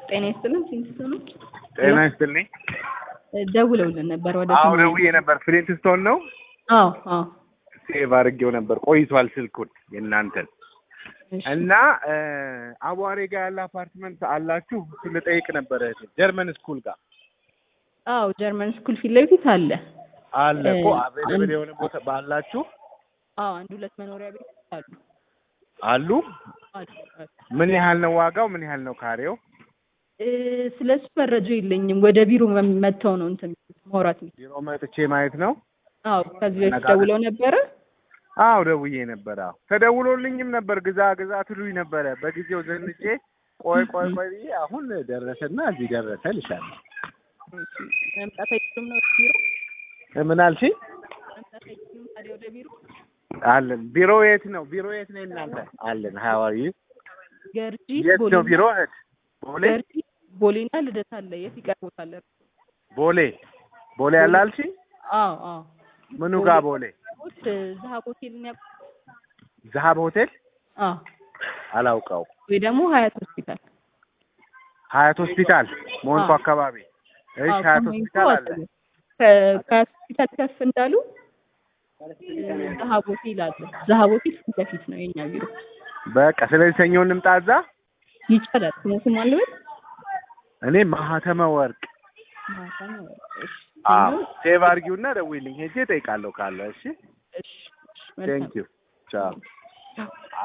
ጤና ይስጥልን። ሲንስቶ ነው ጤና ይስጥልኝ። ደውለውልን ነበር ወደ አዎ ሰማንያ- ደውዬ ነበር። ፍሊንት ስቶን ነው። አዎ አዎ ሴቭ አድርጌው ነበር ቆይቷል ስልኩን የእናንተን እሺ። እና እ አቧሬ ጋር ያለ አፓርትመንት አላችሁ? እሱን ልጠይቅ ነበረ። ጀርመን ስኩል ጋር አዎ ጀርመን ስኩል ፊት ለፊት አለ። አለ እኮ እ አቬለብል አንድ- የሆነ ቦታ ባላችሁ አዎ አንድ ሁለት መኖሪያ ቤት አሉ አሉ። አሉ አሉ። ምን ያህል ነው ዋጋው? ምን ያህል ነው ካሬው? እ ስለሱ መረጃ የለኝም። ወደ ቢሮ መ- መጥተው ነው እንትን ማውራት የሚ- ቢሮ መጥቼ ማየት ነው። አዎ ከዚህ በፊት ነጋዴ- ደውለው ነበረ። አዎ ደውዬ ነበር። አዎ ተደውሎልኝም ነበር። ግዛ ግዛ ትሉኝ ነበረ። በጊዜው ዘንጬ ቆይ ቆይ ቆይ ብዬ አሁን ደረሰና እዚህ ደረሰ ልሻለሁ። መምጣት አይችሉም ነው ወደ ቢሮ ምን አልሽኝ? መምጣት አይችሉም ታዲያ ወደ ቢሮ አለን። ቢሮ የት ነው? ቢሮ የት ነው እናንተ? አለን። ሀዋሪ ገርጂ የት ነው ቦሌና ቢሮ? እህት ቦሌ ገርጂ ቦሌና ልደታ አለ። የት ይቀርቦታል? ቦሌ ቦሌ ያለ አልሽኝ? አዎ አዎ ምኑ ጋር ቦሌ? ቦት ዛሀብ ሆቴልን ያውቁ? ዘሀብ ሆቴል አዎ አላውቀው። ወይ ደግሞ ሀያት ሆስፒታል ሀያት ሆስፒታል ሞንኮ አዎ። አካባቢ። እሺ አዎ፣ ሀያት ከሞይንኮ ሆስፒታል አለ። አጠገብ። ከ- ከሀያት ሆስፒታል ከፍ እንዳሉ ዛሀብ ሆቴል አለ። ዛሀብ ሆቴል ፊት ለፊት ነው የኛ ቢሮ። በቃ ስለዚህ ሰኞ እንምጣ እዛ። ይቻላል። ስሞትም አለበት እኔ ማህተመ ወርቅ ማታ ነው። እሺ አዎ ሴቭ አድርጊውና ደውይልኝ ሄጄ እጠይቃለሁ ካለ። እሺ እሺ እሺ መልካም ቴንክ ዩ ቻው